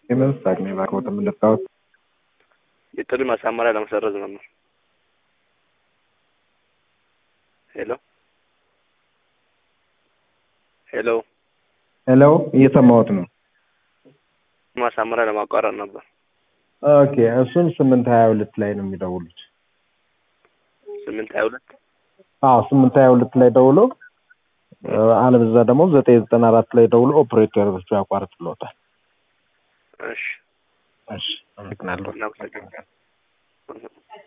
የመንሳት ነው የባኮት የምንጣወት የጥሪ ማሳመሪያ ለመሰረዝ ነበር። ሄሎ ሄሎ ሄሎ እየሰማሁት ነው። ማሳመሪያ ለማቋረጥ ነበር። ኦኬ እሱን ስምንት ሀያ ሁለት ላይ ነው የሚደውሉት። ስምንት ሀያ ሁለት አዎ ስምንት ሀያ ሁለት ላይ ደውሎ አለበዛ ደግሞ ዘጠኝ ዘጠና አራት ላይ ደውሎ ኦፕሬተሮቹ ያቋርጥልዎታል። እሺ እሺ አመሰግናለሁ። እናመሰግናለን።